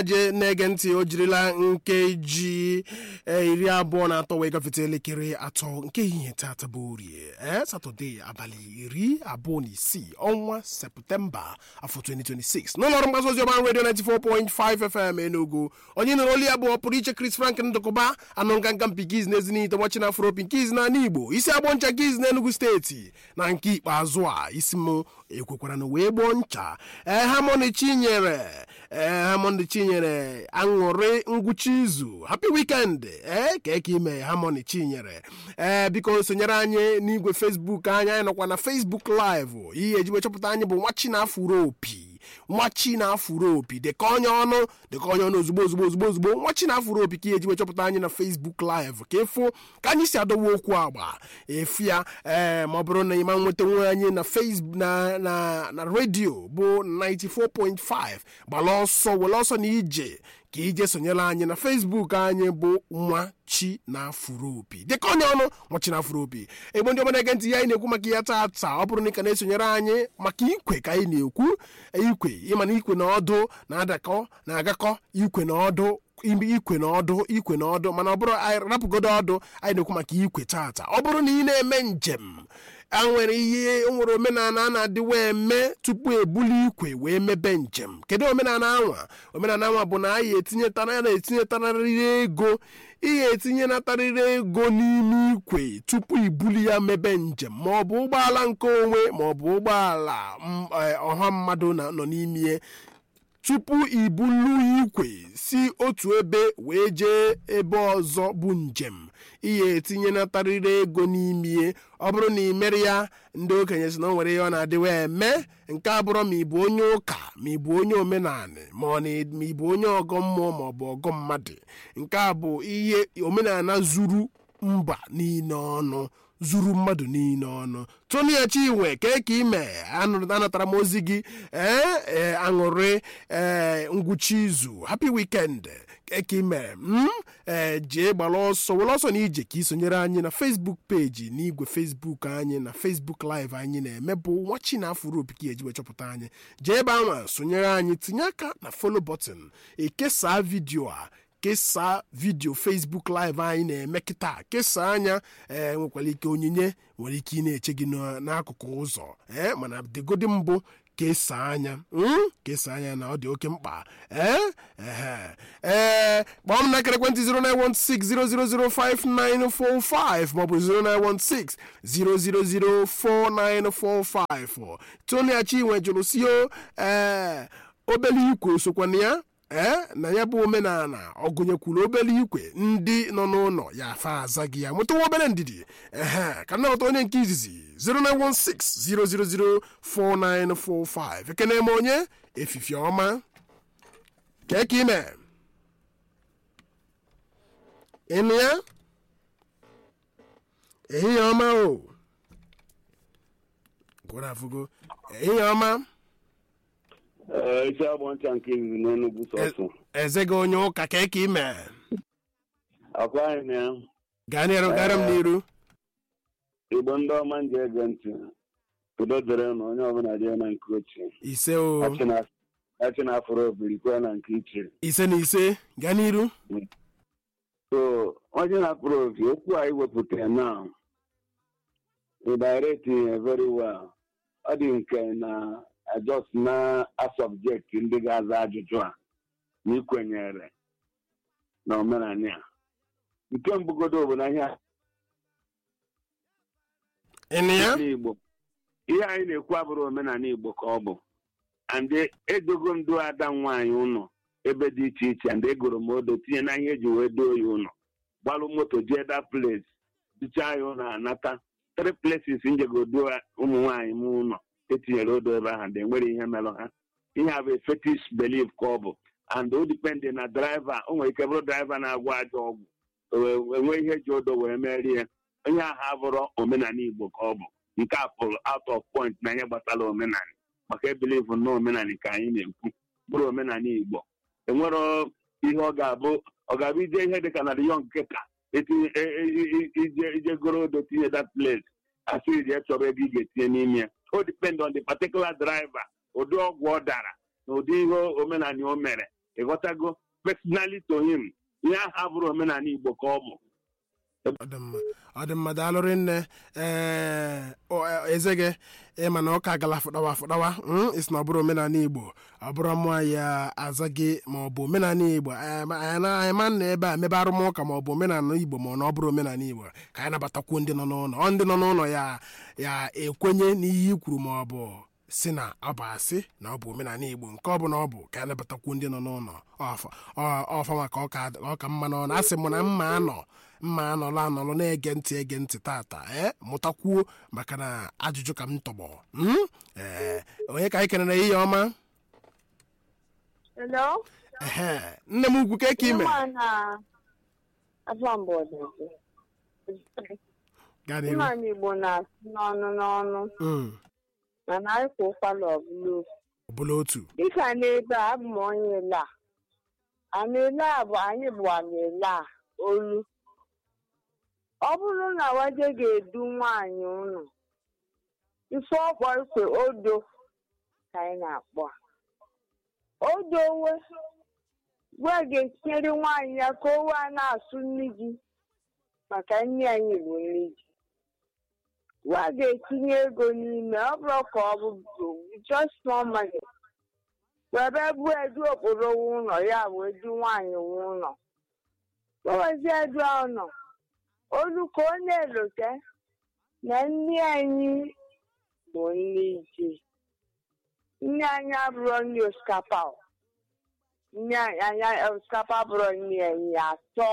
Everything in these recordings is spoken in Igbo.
je na-ege ntị o jirila nkeji eh, iri abụọ na atọ wee gafete elekere atọ nke ehihie tata bụ orie ee satọde abalị iri abụọ na isii ọnwa septemba afọ 2026 n'ụlọọrụ mgbasa ozi ọban redio 94.5 fm enugu onye nụrụ olu ya bụ pụrụ iche chris frank ndụkụba anụ nganga mpikiz na ezinite nwachi na afropi nkiz na igbo isi agbọ ncha kiz na enugu steeti na nke ikpeazụ a isi m ekwekwara na wee gboo ncha ee hamoni chinyere ee hamoni chinyere aṅụrị ngwụcha izu happy weekend ee ka eke ime hamoni chinyere ee biko sonyere anyị n'igwe facebook anyị anyị nọkwa na facebook live ihe ejiwe chọpụta anyị bụ nwachi na afuro opi nwachi na afuro opi dịka onye ọnụ dịka onye ọnụ ozugbo ozugbo ozugbo ozugbo nwachi na afuro opi ka ihe ejiwe chọpụta anyị na facebook live ka ịfụ ka anyị si adọwa okwu agba efu ya ee ma ọ bụrụ na ịma nweta nwe anyị na facebook na na na redio bụ 94.5 gbala ọsọ were ọsọ na ije ka ije sonyere anyị na facebook anyị bụ nwa chi na afuro opi dịka onye ọnụ nwa chi na afuro opi egbo ndị ọma na-ege ntị ya anyị na-ekwu maka ya tata ọ bụrụ na ị ka na-esonyere anyị maka ikwe ka anyị na-ekwu ikwe ịma na ikwe na ọdụ na-adakọ na-agakọ ikwe na ọdụ ikwe na ọdụ ikwe na ọdụ mana ọ bụrụ anyị rapụgodo ọdụ anyị na-ekwu maka ikwe tata ọ bụrụ na ị na-eme njem a nwere ihe nwere omenala a na-adịwa eme tupu ebuli ikwe wee mebe njem kedu omenala anwa omenala anwa bụ na anyị etinyetara ya na-etinyetarịrị ego ihe etinyenatarịrị ego n'ime ikwe tupu ibuli ya mebe njem ma ọ bụ ụgbọala nke onwe ma ọ bụ ụgbọala ọha mmadụ nọ n'ime tupu ibulu ikwe si otu ebe wee jee ebe ọzọ bụ njem ihe etinyenatarịrị ego n'ime ọ bụrụ na ị mere ya ndị okenye si na o nwere ihe ọ na-adịwa eme nke abụrụ ma ị bụ onye ụka ma ị bụ onye omenala ma ọ ma ị bụ onye ọgọ mmụọ ma ọ bụ ọgọ mmadụ nke a bụ ihe omenala zuru mba niile ọnụ zuru mmadụ niile ọnụ tonia chinwe ka eke ime anatara m ozi gị ee aṅụrị ee ngwụcha izu happy weekend eke ime m ee jee gbara ọsọ were ọsọ na ije ka isonyere anyị na facebook peji n'igwe facebook anyị na facebook live anyị na-eme bụ nwachi na afụrụ opi ka ejiwe chọpụta anyị jee ebe anwa sonyere anyị tinye aka na follow button ekesaa vidio a kesaa vidio facebook live anyị na-eme kịta kesaa anya ee nwekwara ike onyinye nwere ike ị na-eche gị n'akụkụ ụzọ ee mana degodi mbụ kesaa anya kesaa anya na ọ dị oke mkpa ee ee kpọọ m n'akara ekwentị 09160005945 maọbụ 09160004945 Tony Achinwe jụrụ sio ee obele ikwe sokwana ya ee na ya bụ omenala ọ gụnyekwuru obere ikwe ndị nọ n'ụlọ ya afa aza gị ya mụtawa obere ndidi ehe ka nnọta onye nke izizi 09160004945 ekene m onye efifi ọma kee ka ime ịnụ ya ehihie ọma o gwara afụgo ehihie ọma isi agbọ ncha nke izizi n'Enugu sọsọ eze gị onye ụka ka eke ime akwa anyị na ya gaa n'iru gara m n'iru igbo ndị ọma nji ege ntị udo dịrị na onye ọbụla dị na nke ochie ise o achị na afọrọ obirikwe na nke ichie ise na ise gaa n'iru so onye na-akpụrụ obi okwu anyị wepụtara na direct very well ọ dị nke na just na asọbjekti ndị ga-aza ajụjụ a na ikwenyere na omenala a nke mbụgodo bụ na ihe ịnụ ya igbo ihe anyị na-ekwu abụrụ omenala igbo ka ọ bụ and edogo ndụ ada nwaanyị ụlọ ebe dị iche iche and egoro m odo tinye na ihe eji wee doo ya ụlọ gbalụ moto jee da place dichaa ya ụlọ anata three places njegodo ụmụ nwaanyị m ụlọ etinyere odo ebe ahụ dị nwere ihe merụ ha ihe a bụ fetish belief ka ọ bụ and o dipendị na draiva o nwere ike bụrụ draiva na-agwọ ajọ ọgwụ enwe ihe ji odo wee merie onye ahụ abụrụ omenala igbo ka ọ bụ nke a pụrụ out of point na ihe gbasara omenala maka ebilivu na omenala ka anyị na-ekwu bụrụ omenala igbo enwere ihe ọ ga-abụ ọ ga-abụ ije ihe dịka na yọng nkịta ije goro odo tinye that place asị ije chọrọ ebe ị ga-etinye n'ime ya o depend on the particular driver ụdị ọgwụ ọ dara na ụdị ihe omenala o mere ịghọtago personally to him ihe ahụ bụrụ omenala igbo ka ọ bụ ọ dị mma ọ dị mma daalụrị nne ee eze gị ịma na ụka gala fụdawa fụdawa isi na ọ bụrụ omenala igbo ọ bụrụ mụọ ya aza gị ma ọ bụ omenala igbo anyị ma na ebe a mebe arụmụka ma ọ bụ omenala igbo ma ọ na ọ bụrụ omenala igbo ka anyị nabatakwuo ndị nọ n'ụlọ ọ ndị nọ n'ụlọ ya ya ekwenye n'ihe i kwuru ma ọ bụ si na ọ bụ asị na ọ bụ omenala igbo nke ọ bụla ọ bụ ka anyị nabatakwuo ndị nọ n'ụlọ ọfa maka ọka mma n'ọnụ asị m na mma anọ mma anọlụ anọlụ na-ege ntị ege ntị tata ee mụtakwuo maka na ajụjụ ka m tọgbọ ee onye ka anyị kenere ihe ọma ehe nne m ugwu ka ka ime Nwaanyị Igbo na-asị n'ọnụ n'ọnụ mana anyị kwa ụkwala ọbụla otu dịka n'ebe a abụ m onye ele a ana ele a bụ anyị bụ ana ele a olu ọ bụrụ na waje ga-edu nwaanyị ụnụ ife ọkpọ ikwe odo ka anyị na-akpọ odowe gwa ga-etinyere nwaanyị ya ka o wee na-asụ nri gị maka nri anyị bụ nri gị gwa ga-etinye ego n'ime ọ bụrụ ka ọ bụ just small money webe bụ edu okporo ụlọ ya bụ edu nwaanyị ụlọ gbawazi edu ụlọ olu ka ọ na-elote na nri anyị bụ nri ji nri anyị abụrụ nri osikapa nri anyị osikapa bụrụ nri anyị atọ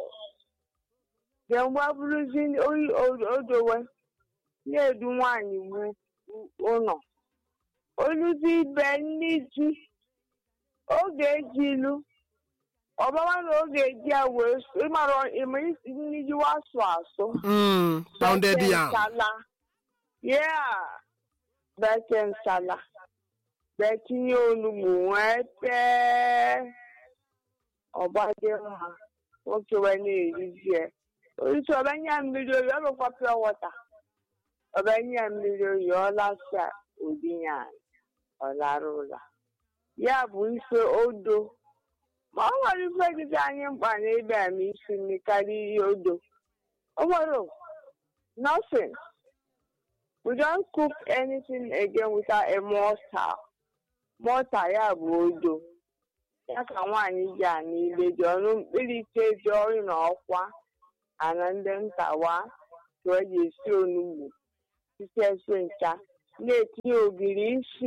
mgbe bụrụzi odowe na-edu nwaanyị ụlọ oluzi ibe nri ji oge eji ilu ọbama na oge eji ya wee ịmara ịma isi nri ji wasụ asụ pounded yam nsala yeah beke nsala betinye onugbu wee tee ọgbadị mma nwoke wee na-erizi ya orisi ọbanye mmiri oyi ọ bụkwa pịa wọta ọbanye mmiri oyi ọ lasa odinya ọ lara ụla ya bụ ife odo ma ọ nwere ife dịka anyị mkpa na ebe a ma isi nri karịa ihe odo o nwere nothing we don't cook anything again without a mortar mortar ya bụ odo ya ka nwaanyị ji a niile dị ọnụ mkpirite dị ọrụ na ọkwa ana ndị ntawa ka ọ ji esi onugbu site esi ncha na-etinye ogiri isi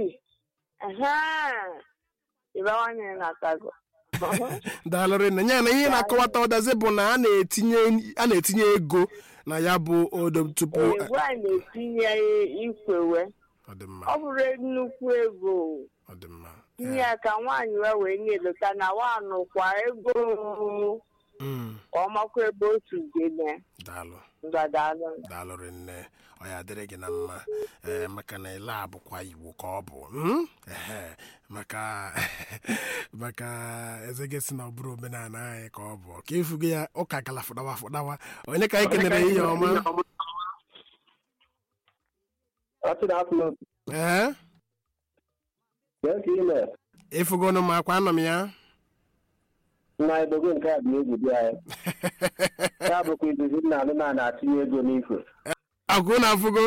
ịbawanye na-atago daalụrị nne ya na ihe na-akọwata ọdazi bụ na a na-etinye ego na ya bụ odo tupu egwu a na-etinye ikwewe ọ dị mma ọ bụrụ nnukwu ego ọ dị mma nye ya ka nwaanyị wee wee na-elota na nwanụkwa ego Mm, ka ọ makwa ebe otu gene daalụ ngadalụ daalụrị nne ọ ya dịrị gị na mma ee maka na ile a bụkwa igbo ka ọ bụ mm? ehe maka maka eze gị si na ọ bụrụ omenala anyị ka ọ bụ ka ịfụgo ya ụka gala fụdawa fụdawa onye ka anyị kenere ihe ọma ee ịfụgonụ m akwa anọ m ya nna ebogo nke a bụ egwu dị anyị ya bụkwa izizi nna anụ na na-atinye ego n'ikwe agụ na afụgo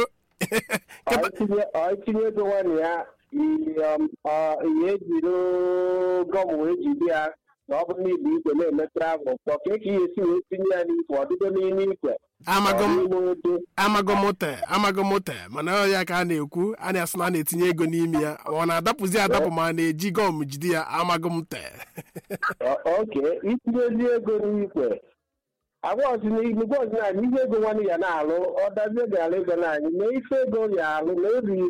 ọ itinye ego nwanne ya ihe ejiri gọm wee jide ya na ọ bụrụ na ibu ikwe na-eme travel kpọ ka eke ihe esi wee tinye ya n'ikwe ọdịdo n'ime ikwe amago m n'ime odo amago mote amago mote mana ọ ya ka a na-ekwu a na-asị na a na-etinye ego n'ime ya ọ na-adapụzi adapụ ma a na-eji gọm jide ya amago m te oke itinyezi ego n'ikwe agwa ọzọ gwa ọzọ na ihe ego nwanne ya na-alụ ọ dazie gara ego naanị na ife ego ya alụ na eri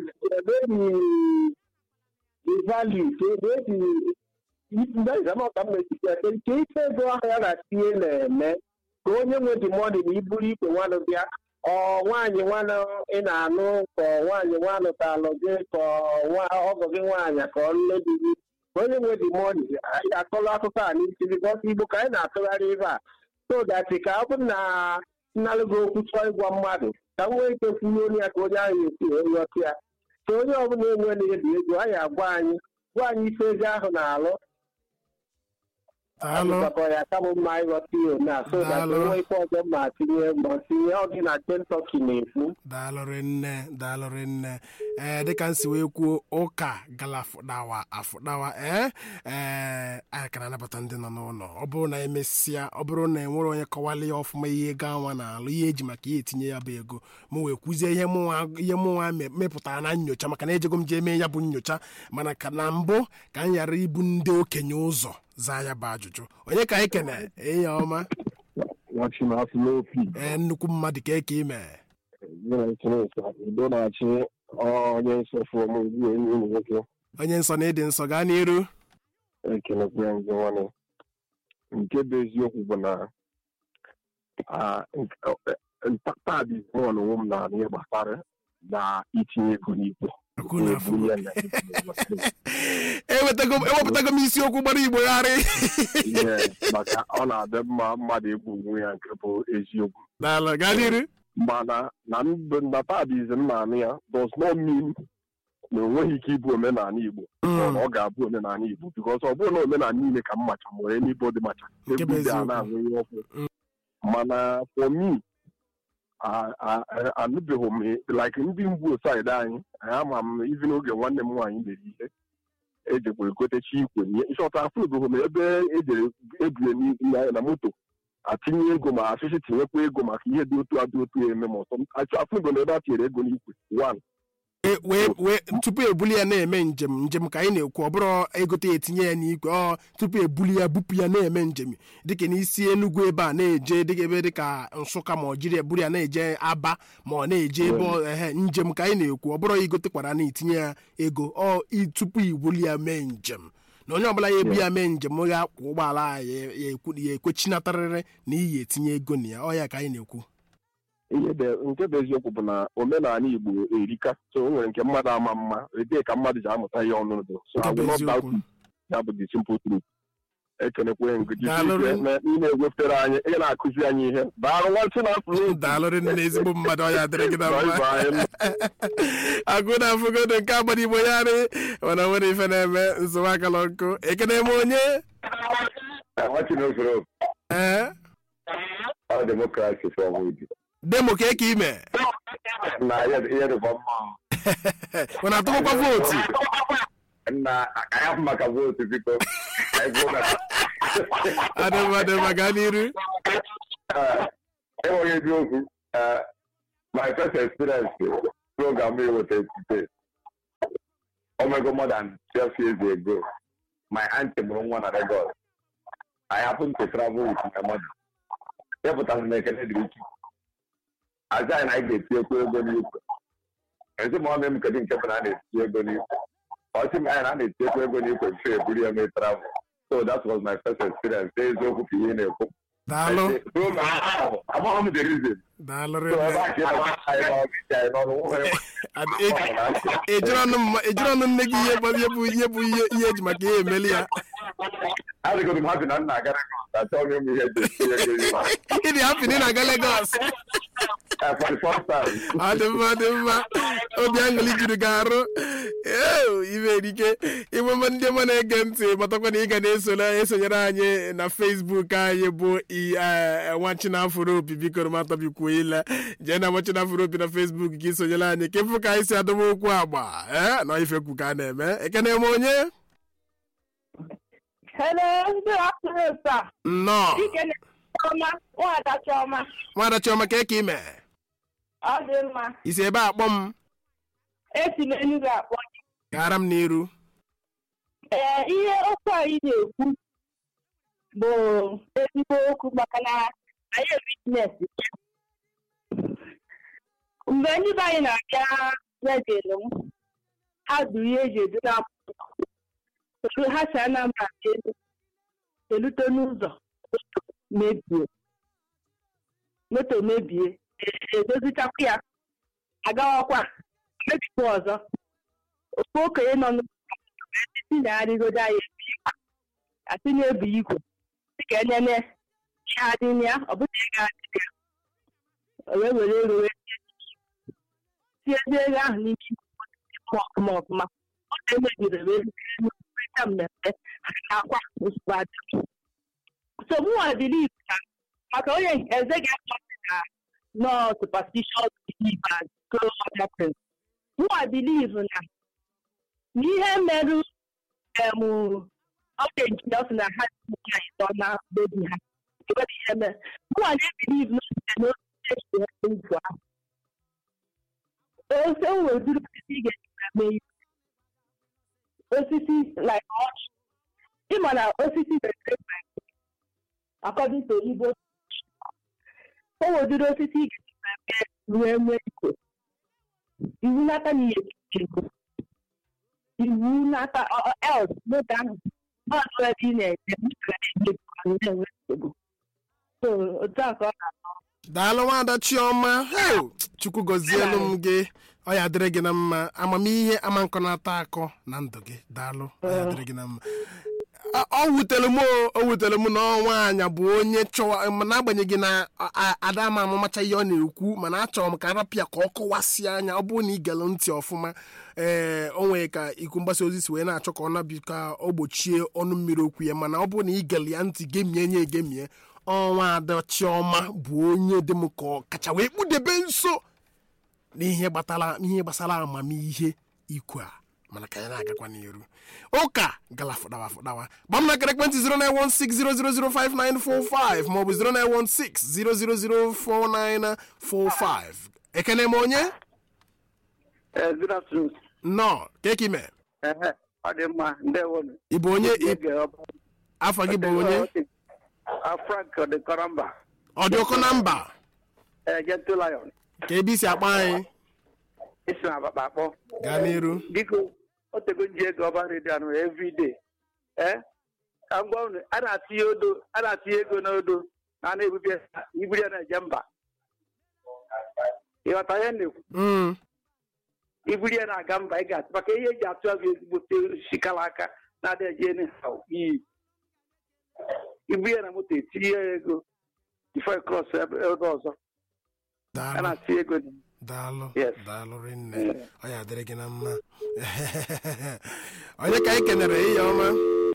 value ka ebe eji ka m metụta ka ife ego ahụ ya na-atinye na-eme ka onye nwe dị mọdụ na iburu ikwe nwanụ bịa ọ nwaanyị nwanụ ị na-anụ ka ọ nwaanyị nwanụ ka alụ gị ka ọgọ gị nwaanyị ka ọ nne di gị ka onye nwe dị mọdụ anyị akọrọ akụkọ a n'isi bikọs igbo ka anyị na-atụgharị ebe a so that ka ọ bụrụ na nnalụgo okwu chọọ ịgwa mmadụ ka m nwee ike kwunye onye ya ka onye ahụ esi onye ọkụ ya ka onye ọbụla enwe na-ebi ego anyị agwa anyị gwa anyị ife ego ahụ na-alụ Daalụ. Ọdịkwa ya ka bụ mma ịghọta ihe na so that Daalụ. enwe ife ọzọ ma tinye ma tinye ọ gị na Kentucky na-ekwu daalụrị nne daalụrị nne ee dịka m si wee kwuo ụka gala afụdawa afụdawa ee ee anyị ka na-anabata ndị nọ n'ụlọ ọ bụrụ na emesịa ọ bụrụ na enwere onye kọwala ya ọfụma ihe ego anwa na-alụ ihe eji maka ya etinye ya bụ ego m wee kwuzie ihe mụnwa ihe mụnwa me- mepụtara na nyocha maka na ejego m jee mee ya bụ nyocha mana ka na mbụ ka m ghara ibu ndị okenye ụzọ zaa ya bụ ajụjụ onye ka anyị kene enyi ọma nwachi na-asụ n'opi ee nnukwu mmadụ ka eke ime nwere chineke udo na-achị onye nsọfụ ọmụgbu enyi ụmụ nwoke onye nsọ na ịdị nsọ gaa n'iru ekelekwe ya ndị nwanne nke bụ eziokwu bụ na ah, nke- eh, taa dị mụọ na onwe m na ihe gbasara na itinye ego n'igwe Akụ na afụ. Ebu ya na- ewetago m- ewepụtago m isiokwu gbara igbogharị Ihe, maka ọ na-adị mma mmadụ egbu onwe ya nke bụ eziokwu n'ala gaa n'iru mana na ndụ na tadizm na anụ ya does not mean na o nweghị ike ịbụ omenala Igbo Mm. ọ ga-abụ omenala Igbo because ọ bụrụ na omenala niile ka m macha nwere n'Igbo dị macha Nke bụ egwu dị a eziokwu. na-ahụ ihe ọkụ mana for me a- a- a- anụbeghị m like ndị mgbu saịdị anyị anyị ama m izi n'oge nwanne m nwaanyị mere ihe ejekwa egotechi ikwe nye ịchọta afụbeghị m ebe ejere ebue n'i- na moto atinye ego ma achịchị tinyekwa ego maka ihe dị otu adị otu eme ma ọsọ afụgo na ebe a tinyere ego n'ikwe one E- wee wee tupu ebuli ya na-eme njem njem ka anyị na-ekwu ọ bụrụ egote ya etinye ya n'igwe ọ tupu ebuli ya bupụ ya na-eme njem dịka n'isi Enugu ebe a na-eje dịka ebe dịka Nsụka ma ọ jiri ebuli ya na-eje Aba ma ọ na-eje ebe ọ- ehe njem ka anyị na-ekwu ọ bụrụ igotekwara na itinye ya ego ọ i- tupu ibuli ya mee njem na onye ọbụla ya ebu ya mee njem ya kwụ ụgbọala a ya ya ekwu- ya ekwechinatarịrị na iyi etinye ego na ya ọ ya ka anyị na-ekwu ihe dị nke bụ eziokwu bụ na omenala Igbo erika so o nwere nke mmadụ ama mma ebee ka mmadụ ji amụta ihe ọnụnụ dị so Nke I bụ will not doubt eziokwu. it. ya bụ the simple truth ekenekwe ngụji Daalụ rinne. ị na-ewepụtara anyị ị na-akụzi anyị ihe daalụ nwansị na afụ daalụrị nne ezigbo mmadụ ọ ya dịrị gị na mma agụ na afụgodo nke agbara igbo ya rị mana nwere ife na-eme nsogbu akala nkụ ekene m onye Nwachi n'usoro ee ọ demokrasi fọwụdị demo ka eke ime na ihe ihe dịkwa mma mana atụkwa vootu na anyị maka vootu biko Anyị kwuo maka- adịmma adịmma gaa n'iru Eh, enweghị eziokwu eh, my first experience program eweta today omego more than 12 years ago my auntie mụrụ nwa na Lagos I happened to travel with my mother epụtara na ekele dịrị Chukwu aza anyị na anyị ga-etinyekwu ego n'ikwe ezi ma ọ m kedu nke bụ na a na-etinye ego n'ikwe ọ sị m anyị na a na-etinyekwu ego n'ikwe bifo eburu ya mee travel so that was my first experience eziokwu ka ihe na-ekwu daalụ amaghị m the reason daalụrị so ebe nne a ka ị nọ anyị n'ọrụ anyị n'ọrụ nwere Ad- e- ejiri ọnụ mma- ejiri ọnụ nne gị ihe bụ ihe bụ ihe bụ ihe ihe eji maka ihe emeli ya adịgodo m hapi na nna agara achọghị m ihe eji etinye ego n'ikwe ịdị hapi na ị na-aga Lagos Eh, for the first time ọ dị mma dị mma obi aṅụrị juru gị arụ Eo, ibe erike ịmụma ndị ọma na-ege ntị matakwa na ị ga na-esonye esonyere anyị na Facebook anyị bụ i- eh, nwa chinafụrụ opi biko matabikwuo ile jee na nwa chinafụrụ opi na Facebook gị sonyere anyị ka ịfụ ka anyị si adọba okwu agba ee na ifekwu ka a na-eme ekene m onye Hello, good afternoon, sir. nnọọ Dike Chioma, nwada Chioma, nwada chiọma ka eke ime ọ dị mma. isi ebe a kpọ m Esi m Enugu akpọ gị. gara m n'iru Ee, ihe okwu anyị na-ekwu bụ ezigbo okwu maka na anyị witness ya. Mgbe ndị be anyị na-abịa lejere m, ha du ihe eji edu na otu ha si Anambra bịa elu elute n'ụzọ moto mebie moto mebie e- edozichakwa ya agawakwa mebikwa ọzọ ofu okenye nọ n'ụzọ si na-arịgodo anyị ebu igwe asị na-ebu igwe dịka enene ihe adị na ya ọ bụla ego adịghị ya o wee were ego wee tie ezi ego ahụ n'ime igwe ma ọfụma ọfụma ọ na-emebiri wee rute mmemme ha na-akwa ozugbo adịghị so mụnwa believe na maka onye nke eze ga-akpọsị na nọ superstitious belief and so other things mụnwa believe na na ihe merụ em oge injinia sị na ha ji nwaanyị tọ na bebi ha enweghị ihe mere mụnwa na-ebelieve na site na osisi esi ebe ugwu ahụ ose nwere udiri osisi ị ga-eji na mee ihe osisi like ọchị ịma na osisi na-ere according to Igbo o nwedịrị osisi ị ga-eji wee nwee iko iwu n'aka na ihe ego iwu n'aka else n'oge ahụ mmadụ ebe ị na-eje ga na-enye na-enwe nsogbu so otu a ka ọ na-atọ daalụ nwada chiọma hey, chukwu gọzielu m gị ọ ya dịrị gị na mma amamihe ama nkọ na-ata akọ na ndụ gị daalụ ọ ya dịrị gị na mma A- ọ wutere m o o wutere m na ọnwa anya bụ onye chọwa ma n'agbanyeghị na a- a- ada ma amamacha ihe ọ na-ekwu mana achọrọ m ka arapịa ka ọ kọwasị anya ọ bụrụ na ị gere ntị ọfụma ee o nwere ka ikwu mgbasa ozi si wee na-achọ ka ọ nabi ka ọ gbochie ọnụ mmiri okwu ya mana ọ bụrụ na ị gere ya ntị gemie nye egemie ọnwa ada chiọma bụ onye dị m ka ọ kacha wee kpụdebe nso n'ihe gbatara ihe gbasara amamihe ikwu a mana ka ya na-agakwa n'iru ụka gala fụdawa fụdawa gba m na akara ekwentị 09160005945 maọbụ 09160004945 ekene m onye good afternoon. nnọọ keki me Ehe, ọ dị mma ndewo ị bụ onye ị- afọ gị bụ onye frank ọdịkọrọ mba ọ dị ọkụ na mba gentle lion ka ebe isi akpa anyị isi na akpakpa akpọ gaa n'iru biko o tego nji ego ọba redio anụ everyday ee ka m gwa unu a na-atinye odo a na-atinye ego n'odo na a na-ebubi ya iburu ya na-eje mba ịghọta ihe m na-ekwu Mm, iburu ya na-aga mba ị ga-atụ maka ihe eji atụ agụ ezigbote sikala aka na-adịghị eje iyi ibu ya na moto etinye ya ego bifo cross ebe ebe ọzọ a daalụ na-atinye ego daalụ Yes. daalụ rinne ọ ya dịrị gị na mma onye ka anyị kenere ihe ọma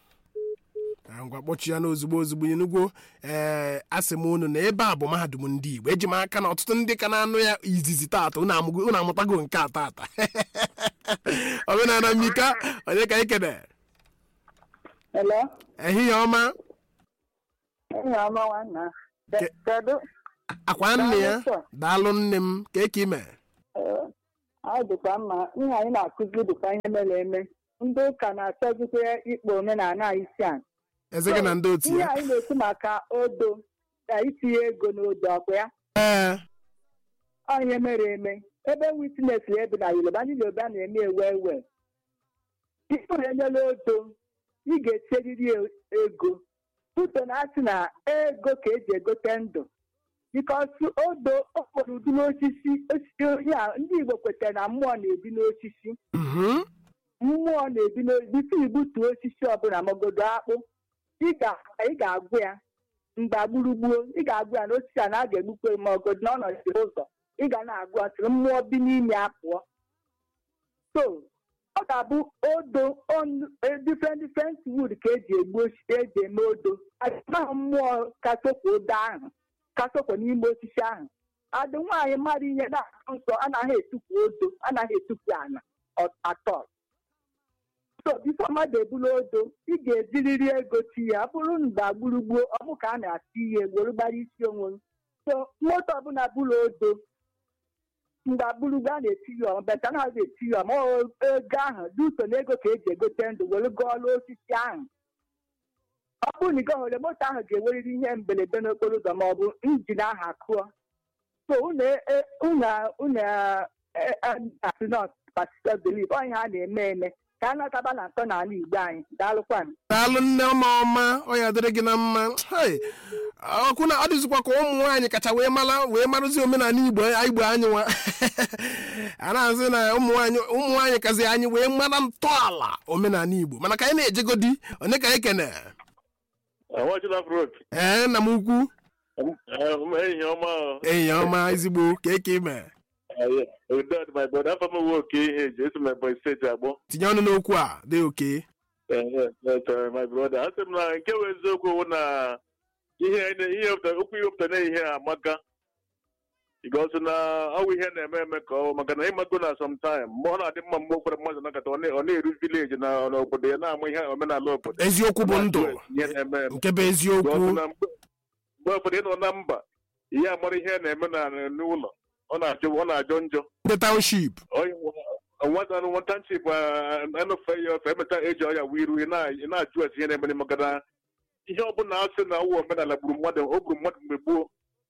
Na ngwa kpọchi ya n'ozugbo ozugbo enugwo ee asị m unu na ebe a bụ mahadum ndị igbo eji m aka na ọtụtụ ndị ka na-anụ ya izizi tata unu amụgo- unu amụtago nke a tata omenala mika onye ka anyị kene Hello? ehihie ọma Enyi ọma nwanna. Ke- Kedu? akwa nne ya Daalụ, sir. daalụ nne m ka eke ime Ee, ọ dịkwa mma. Ihe anyị na-akụzi dịkwa ihe mere eme. Ndị ụka na-achọzikwa ikpo omenala anyị isi a. eze gị na ndị otu Ihe ya anyị na-ekwu maka odo na itinye ego n'odo ọkwa ya. ee Ọ ihe mere eme. Ebe witness ebi na Yoruba, ndị Yoruba na-eme ewe ewe. Tupu enyela odo, ị ga-echeriri e- ego. Tuto na-asị na ego ka eji egote ndụ. Bikos odo okporo ụdị n'osisi osisi ya ndị Igbo kwetara na mmụọ na-ebi n'osisi. mhm, mmụọ na-ebi n'osisi bifo igbutu osisi ọbụla magodo akpụ ị ga- ị ga-agwụ ya mgba gburugbuo ị ga-agwụ ya n'osisi a na a ga-egbukwe ma ọgodo n'ọnọdụ ụzọ ị ga na-agwụ ya tụrụ mmụọ bi n'ime ya pụọ so ọ ga-abụ odo on- eh, different different wood ka eji egbu osisi eji eme odo ahụ mmụọ kasokwa odo ahụ kasokwa n'ime osisi ahụ adị nwaanyị mmadụ ihe na-akụ nsọ anaghị etufu odo anaghị etufu ala ọ- atọ so bifo mmadụ ebulu odo ị ga-ejiriri ego ti ya ọ bụrụ mgbe gburugburu ọ bụ ka a na-ati ihe were gbara isi onwe m. so moto ọbụla bụrụ odo mgbe gburugburu a na-eti ya ọma beta na-azụ eti ya ọma ọ ego ahụ dị uso na ego ka eji egote ndụ were gụọla osisi ahụ ọ bụrụ na ị gọhụrụ moto ahụ ga-enwerịrị ihe mberede n'okporo ụzọ ma ọ bụ injin ahụ akụọ so unu e- unu unu asị not particular belief ọ ihe a na-eme eme ka a nataba na ntọ n'ala igbo anyị daalụkwanụ daalụ nne ọma ọma ọ ya dịrị gị na mma Hai, ọkwụ na ọ dịzikwa ka ụmụ nwaanyị kacha wee mara wee marụzi omenala igbo igbo anyị nwa a na-asị na ụmụ nwaanyị ụmụ nwaanyị kazi anyị wee mara ntọala omenala igbo mana ka anyị na-ejegodi onye ka anyị kene Nwachila Frot, ee nna m ukwu ehihie ọma enyi ya ọma ezigbo ka eke ime udod my brother afọ m nwe oke ihe eji esi m Ebonyi steeti agbọ tinye ọnụ n'okwu a dị oke Eh, eh, eh, my brother asị m na nke bụ eziokwu wụ na ihe na- ihe wepụtara- okwu ihe wepụtara na ihe a amaka ịgosi na ọwụ ihe na-eme eme ka ọ maka na ịmago na sometime mgbe ọ na-adị mma mgbe ụfọdụ mmadụ nakọta ọ na- ọ na-eru vileji na n'obodo ya na-ama ihe omenala obodo eziokwu bụ ndụ ihe na-eme eme nke bụ eziokwu Ịgosi na mgbe mgbe ụfọdụ ịnọ na mba ihe amara ihe na-eme na n'ụlọ ọ na-ajọ ọ na-ajọ njọ ndị township nwata nwatanchip anụfe ya ofe emeta eji ọya wee iru ị na- ị na-ajụ esi ihe na-eme maka na ihe ọbụla asị na ọwụ omenala gburu mmadụ o gburu mmadụ mgbe gboo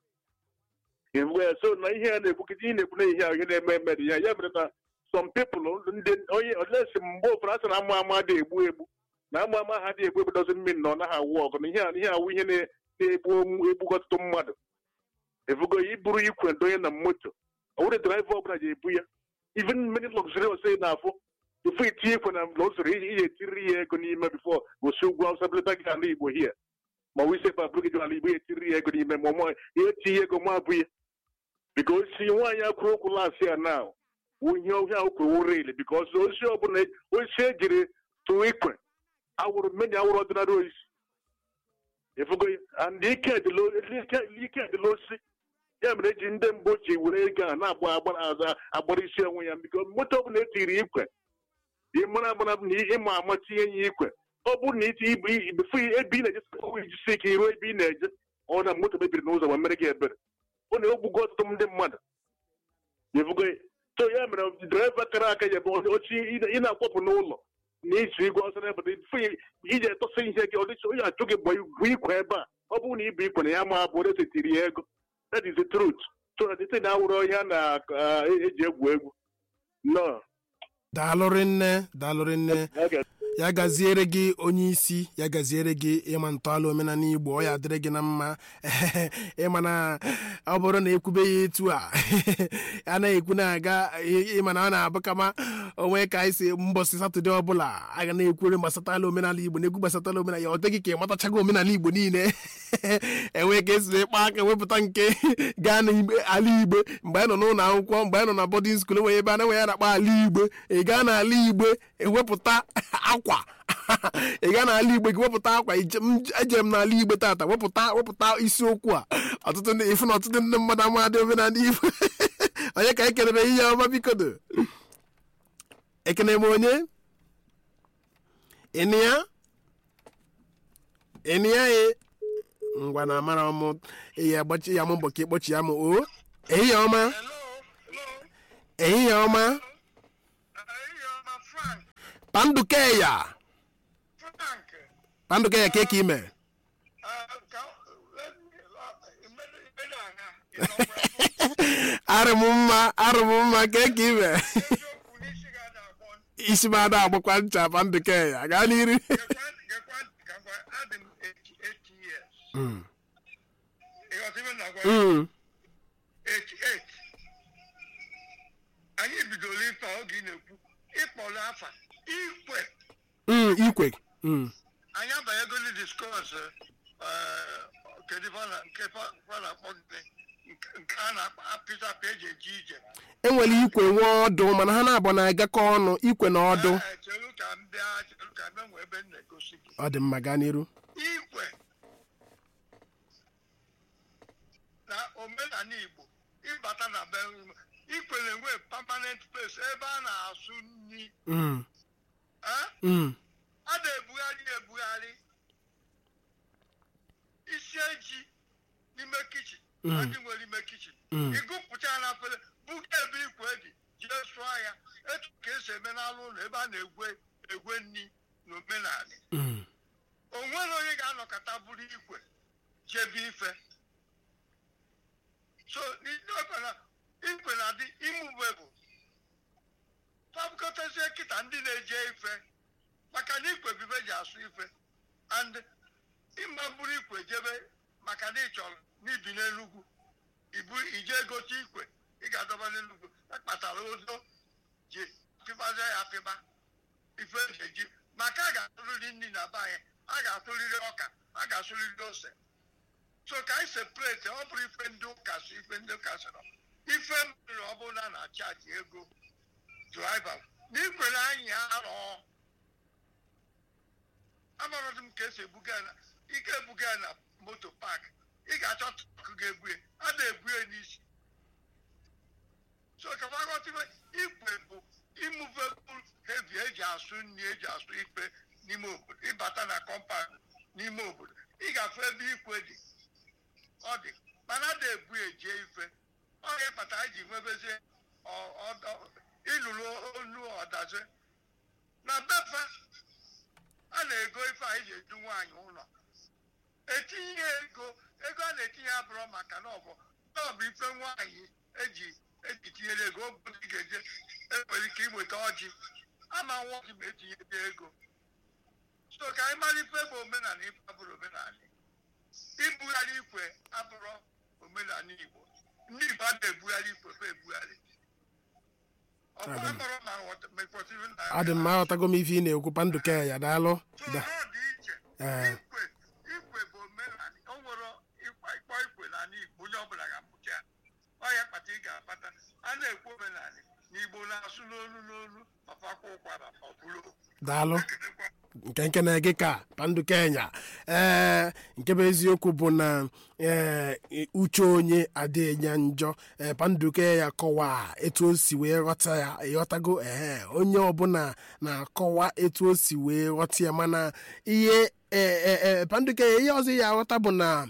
mgbe ya so na ihe a na-ekwukịta ihe na-ekwu na ihe a ihe na-eme eme dị ya ya mere na some people ndị onye olesi mgbe ụfọdụ asị na ama ama dị egbu egbu na ama ama ha dị egbu egbu dozi mmiri na ọ naghị awụ ọgụ na ihe a ihe awụ ihe na- na-egbu egbu ọtụtụ mmadụ efugo ya iburu ikwe donye na moto ọ bụrụ draiva ọbụla ji ebu ya even many luxurious ị na-afụ bifo itinye ikwe na luxury iji iji etiriri ya ego n'ime bifo gosi ugwu awụsa belata gị ala igbo hie ma ọ ise pa bụrụ gị ala igbo ya etiriri ya ego n'ime ma ọmụ ya etinye ego ma abụ ya biko osi nwaanyị akwụrụ okwu lasị ya na ihe ohia okwewo rel bikos osi ọbụla osi ejiri tụọ ikwe awụrụ mmeni awụrụ ọdịnala oisi efugo and ike dịla ike dịla osi ya mere eji ndị mbụ ji were ego a na-agba agbara agbara isi onwe ya biko moto ọbụla etiri ikwe ịmara agbara na ịma ama tinye ya ikwe ọ bụrụ na iti ibu bifo ebe ị na-eje ọnwa ijisi ike iruo ebe ị na-eje ọ na moto mebiri n'ụzọ ma mere gị ebere ọ na-egbugo ọtụtụ ndị mmadụ ebugo so ya mere draiva kara aka ya bụ ochi ị na-akwapụ n'ụlọ na iji igwe ọsọ n'ebe bifo iji etọsa ihe gị ọdịcha onye achụ gị bụ ikwe ebe a ọ bụrụ na ibu ikwe na ya ma abụ onye setiri ya ego that is the truth so that ite na-awụrụ ihe a na-eji egwu egwu no daalụrị nne daalụrị nne ya gaziere gị onye isi ya gaziere gị ịma ntọala omenala igbo ọ ya dịrị gị na mma ịma na ọ bụrụ na ekwube ya etu a a na-ekwu na-aga ịma na ọ na-abụ kama onwe ka anyị si mbọsị satọde ọbụla a ga na-ekwere gbasatala omenala igbo na egwu gbasatala omenala ya ọ dịghị ka ị matachago omenala igbo niile enwe ka esi ịkpa aka wepụta nke gaa n'ala igbo mgbe anyị nọ n'ụlọ akwụkwọ mgbe anyị nọ na bọdịn skuul enwe ebe a na-enwe ya na-akpa ala igbo ị gaa n'ala igbo ewepụta akwa ị gaa n'ala igbo gị wepụta akwa eje m n'ala igbo tata wepụta wepụta isiokwu a ọtụtụ ndị ifu na ọtụtụ ndị mmadụ amadị omenala igbo onye ka ekelere ihe ọma bikodo ekene m onye ịnịya ịnịya e ngwa na amara m eyi agbachi ya m mbọ ka ịkpọchi ya m o ehihie ọma ehihie ọma pandukeya pandukeya ka ka ime arụm mma arụm mma ka ka ime isi m ada agbakwa ncha pandukeya gaa n'iru Mm. Mm. anyị bidoro ife oge ị na-ekwu ịkpọrọ afa ikwe Mm, ikwe Mm. anyị abanyegoli diskọs kedu ife a na- nke fa fa na-akpọ gị nke a na-apịta apị eji eje ije enwere ikwe nwe ọdụ mana ha na-abụ na-agakọ ọnụ ikwe na ọdụ Ee, chere ka m bịa chere ka m bịa nwee ebe m na-egosi gị ọ dị mma gaa n'iru ikwe na omenala igbo ịbata na be ikwe na-enwe permanent place ebe a na-asụ nri Mm. Eh? Mm. a na-ebugharị ya ebugharị isi eji n'ime kichin Mm. ndị nwere ime kichin Mm. ịgụpụcha ya na afere buga ebe ikwe dị jee sụọ ya etu ka esi eme n'alụ ụlọ ebe a na-egwe egwe nri na omenala Mm. o nwere onye ga-anọkọta bụrụ ikwe jebe ife so n'ikwe na ikwe na-adị imugbe bụ fabukọtazie kịta ndị na-eje ife maka na ikwe bibe ji asụ ife and ịma bụrụ ikwe jebe maka na ị chọrọ n'ibi n'enugwu ibu ije gote ikwe ị ga-adọba n'enugwu akpatara ozo ji pịbazie ya pịba ife eji eji maka a ga-atụrịrị nri na be anyị a ga-atụrịrị ọka a ga-asụrịrị ose so ka anyị separate ọ bụrụ ife ndị ụka si ife ndị ụka sịrọ ife mere ọ bụrụ na a na-achaji ego draiva na ikwere anyị arọ amarodị m ka esi ebuga ya na ike ebuga ya na moto pak ị ga-achọ trọk ga-ebu ya a na-ebu ya n'isi so ka faghọtiwe ikwe bụ imuvebụl hevi eji asụ nri eji asụ ikpe n'ime obodo ịbata na kọmpand n'ime obodo ị ga-afụ ebe ikwe dị ọ dị mana a na-ebu eje ife ọ ga-ekpata anyị ji nwebezie ọ- ọ- ịlụrụ olu ọdazi na befa a na-ego ife anyị ji edu nwaanyị ụlọ etinye ego ego a na-etinye abụrụ maka na ọ bụ na ọ bụ ife nwaanyị eji eji tinyere ego ọ bụrụ ị ga-eje enwere ike inweta ọjị ama nwa ọjị ma etinye ego so ka anyị mara ife bụ omenala ife abụrụ omenala ibugharị ikwe abụrụ omenala igbo ndị igbo a na-ebugharị ikwe fa ebugharị ọ bụ Adị m. akpọrọ ma ghọta- ma ekwesịrị na adị m aghọtago m ife ị na-ekwu panduke ya daalụ so Da- ọ dị iche ee ikwe ikwe bụ omenala o nwere ịkwa ịkpọ ikwe n'ala igbo onye ọbụla ga-amụta ya ọ ya kpata ị ga-akpata a na-ekwu omenala n'igbo na-asụ n'olu n'olu mafakwa ụkwara ọ bụrụ daalụ ekenekwa nke nke na-ege ka pandu kenya ee nke bụ eziokwu bụ na ee uche onye adịghị njọ ee pandu kenya kọwaa etu o si wee ghọta ya ịghọtago ee onye ọbụla na-akọwa etu o si wee ghọta ya mana ihe ee ee pandu kenya ihe ọzọ ya aghọta bụ na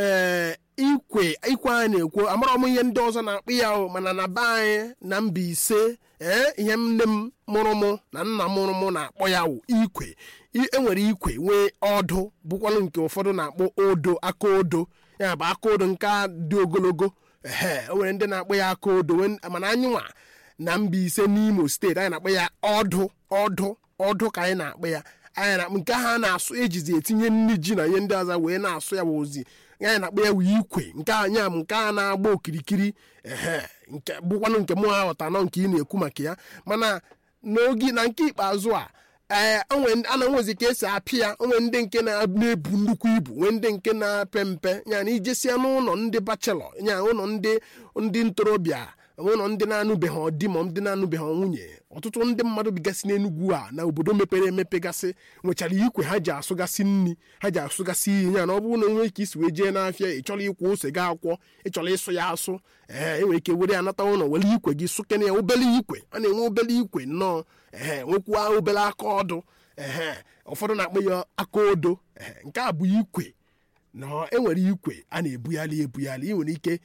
ee ikwe ikwe a na-ekwu amara m ihe ndị ọzọ na-akpụ ya o mana na be anyị na Mbaise ee ihe nne m mụrụ mụ na nna mụrụ mụ na-akpọ ya wụ ikwe I- enwere ikwe nwee ọdụ bụkwanụ nke ụfọdụ na-akpọ odo aka odo ya bụ aka odo nke a dị ogologo ehe o nwere ndị na-akpọ ya aka odo wen- mana anyị nwa na Mbaise n'Imo steeti anyị na-akpọ ya ọdụ ọdụ ọdụ ka anyị na-akpọ ya anyị na nke ha na-asụ ejizi etinye nri ji na ihe ndị ọzọ wee na-asụ ya bụ ozi anyị na-akpọ ya wee ikwe nke anya m nke a na-agba okirikiri ehe nke bụkwanụ nke mụ aghọta nọ nke ị na-ekwu maka ya mana n'oge na nke ikpeazụ a ee onwe a na-enwezi ka esi apị ya onwe ndị nke na- na-ebu nnukwu ibu nwee ndị nke na-ape mpe ya na ijesia n'ụlọ ndị bachelọ ya ụlọ ndị ndị ntorobịa ụlọ ndị na-anụbeghị di ma ndị na-anụbeghị nwunye ọtụtụ ndị mmadụ bigasị n'enugwu a na obodo mepere emepe gasị nwechara ikwe ha ji asụgasị nri ha ji asụgasị iyi ya na ọ bụrụ na onwe ka isi wee jee n'afịa ị chọrọ ịkwụ ose gị akwọ ị chọrọ ịsụ ya asụ ee enwere ike were ya nata ụlọ were ikwe gị sụkene ya obele ikwe a na-enwe obele ikwe nnọọ ee nwekwaa obele aka ọdụ ee ụfọdụ na-akpọ ya aka odo ee nke a bụ ikwe na enwere ikwe a na-ebugharị ebugharị ị nwere ike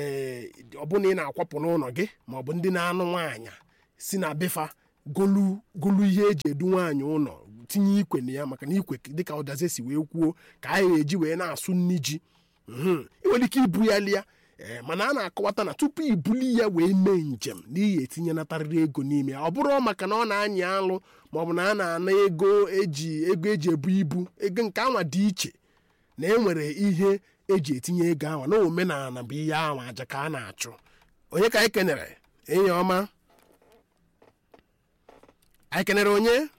ee ọbụna ị na-akwapụ n'ụlọ gị ma ọ bụ ndị na-anụ nwaanyị si na befa golu golu ihe eji edu nwaanyị ụlọ tinye ikwe na ya maka na ikwe dịka ụdaze si wee kwuo ka a ga-eji wee na-asụ nri ji Mhm. ị nwere ike ibugharị ya ee mana a na-akọwata na tupu ibuli ya wee mee njem n'ihi etinyenatarịrị ego n'ime ya ọ bụrụ maka na ọ na-anyị alụ ma ọ bụ na a na-ana ego eji ego eji ebu ibu ego nke anwa dị iche na enwere ihe eji etinye ego ahụ na omenala bụ ihe ahụ aja ka a na-achụ onye ka anyị kenere enyi ọma anyị kenere onye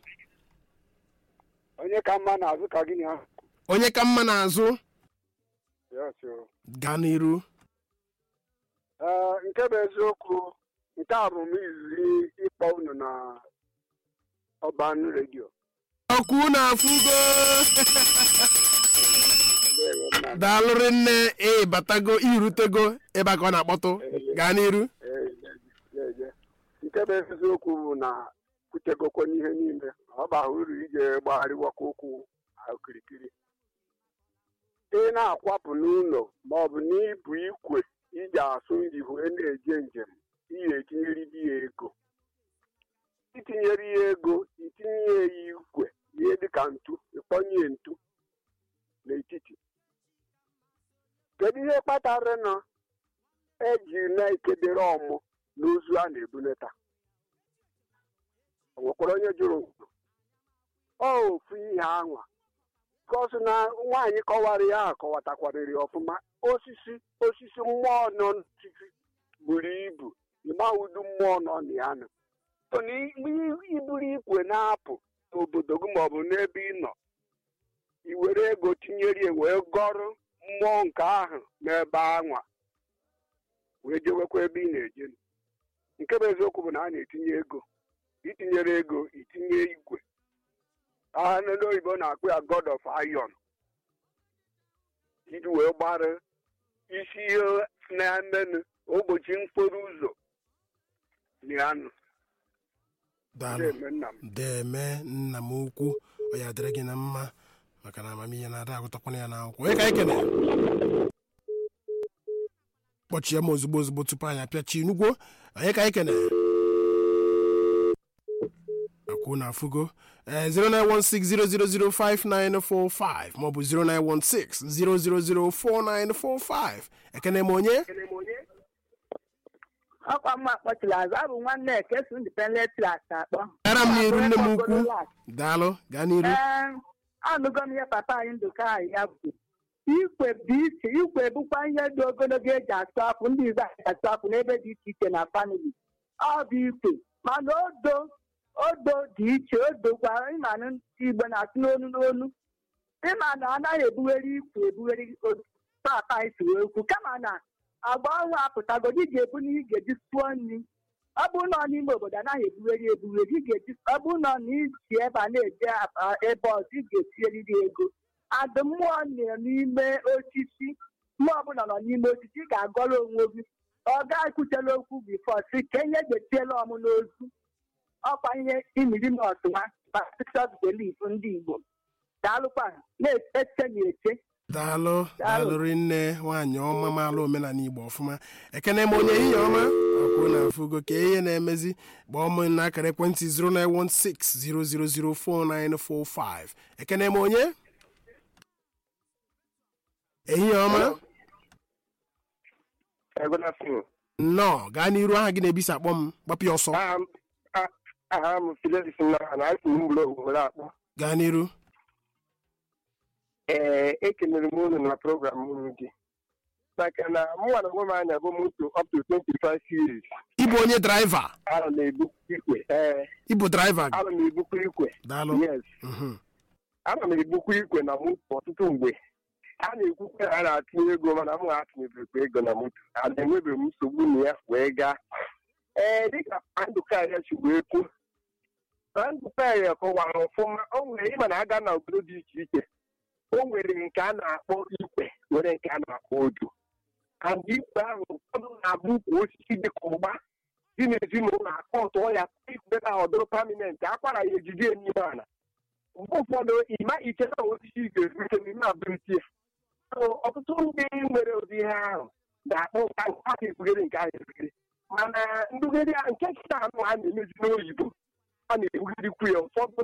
onye ka mma na-azụ ka gịnị ahụ onye ka mma n'azụ Yes, o. gaa n'iru Ee, nke bụ eziokwu nke a bụ m izizi ịkpọ unu na ọban redio ọkụ na-afụgo Ndewo, nna m. daalụrị nne ịbatago irutego ebe a ka ọ na-akpọtụ gaa n'iru Ee, je, je. nke bụ eziokwu bụ na kwutegokwa n'ihe niile ọ bara uru ije gbagharịwakwa ụkwụ okirikiri ị na-akwapụ n'ụlọ ma ọ bụ n'ibu ikwe iji asụ njihu na-eje njem ihe etinyere di ya ego itinyere ya ego itinye ya ikwe ihe dịka ntu ịkpọnye ntu n'etiti kedu ihe kpatara na eji na-ekedere ọmụ n'ozu a na-ebunata o nwekwara onye jụrụ ọ ofu ihe anwa kọsụ na nwaanyị kọwara ya akọwatakwarịrị ọfụma osisi osisi mmụọ nọ n'osisi buru ibu ịmawudu mmụọ nọ na ya nọ so na i- iburu ikwe na-apụ n'obodo gị maọbụ n'ebe ị nọ i were ego tinyere ya wee gọrụ mmụọ nke ahụ n'ebe anwa wee jewekwa ebe ị na-eje nke bụ eziokwu bụ na a na-etinye ego itinyere ego itinye igwe aha ndị oyibo na-akpụ ya god of iron iji wee gbara isi ihe na-emenụ ụbọchị mkporo ụzọ nianụ daalụ Deme nna m. deme nna m ukwu ọ ya dịrị gị na mma maka na amamihe na-ada agụtakwana ya n'akwụkwọ onye ka anyị kene kpọchie m ozugbo ozugbo tupu anyị apịachi inugwo onye ka anyị kene akwụ na afụgo Eh, 09160005945 maọbụ 09160004945 ekene m onye ọkwa mma kpọchiri azụ abụ nwanne ekesu independent class akpọ gara m n'iru nne m ukwu daalụ gaa n'iru ee anụgo m ihe papa anyị ndụka anyị ya bụ ikwe bụ iche ikwe bụkwa ihe dị ogologo eji asụ afụ ndị igbo anyị asụ afụ n'ebe dị iche iche na famili ọ bụ ikwe mana odo odo dị iche odo gwara ịmanụ ndị igbo na-asụ n'onu n'onu ịma na anaghị ebugheri ikwe ebugheri odo papa anyị si wee kwu kama na agba ọnwa apụtagodi ị ga-ebu n'ihe ị ga-eji sụọ nri ọ bụrụ na ọ n'ime obodo anaghị ebugheri ebugheri ị ga-eji ọ bụrụ na ọ na isi ebe a na-eje apa- ebe ọzọ ị ga-etinyerịrị ego adụ mmụọ nọ n'ime osisi mmụọ ọbụla nọ n'ime osisi ị ga-agọrọ onwe gị ọ ga-ekwutela okwu bifọ si ka enye getiela ọmụ n'ozu ọkwa ihe imiri m ọtụma baptist belief ndị igbo daalụkwa na-eche na eche daalụ daalụ rinne nwaanyị ọma maala omenala igbo ọfụma ekene m onye ihe ọma akwụ na afụgo ka ihe na-emezi gbaa m na akara ekwentị 09160004945 ekene m onye ehihie ọma Good afternoon. nnọọ gaa n'iru aha gị na-ebisi akpọ m gbapụ ya ọsọ Aha m a- aha m Fidelis Nnara na asị m mgbere ogbere akpọ. gaa n'iru Ee, ekelere m unu na program unu gị. Maka na mụnwa na onwe m anya bụ moto up to 25 years. ịbụ onye draiva Ana m ebukwa ikwe. Ee, ịbụ draiva ana m ebukwa ikwe. daalụ Yes. Mhm. Ana m ebukwa ikwe na moto ọtụtụ mgbe. A na-ekwukwe na a na-atụnye ego mana m atụnyebekwa ego na moto. A na-enwebeghị m nsogbu na ya wee gaa. Ee, dịka Ndụka ya si wee kwuo. na Ndụka ya kọwara ọfụma o nwere ịma na aga na obodo dị iche iche o nwere nke a na-akpọ ikwe nwere nke a na-akpọ odo and ikwe ahụ ụfọdụ na-abụ ukwu osisi dị ka ụgba dị n'ezinụlọ akọtụọ ya ikwe na ọdụrụ paminent akwara ya ejide n'ime ala mgbe ụfọdụ ịma iche na osisi ga-erute n'ime abụrịta ya So, ọtụtụ ndị nwere ụdị ihe ahụ ga-akpọ nka nke a ga-ebugere nke ahụ ebugere mana ndugharị a- nke nkịta anụ a na-emezi n'oyibo a na-ebugharịkwu ya ụfọdụ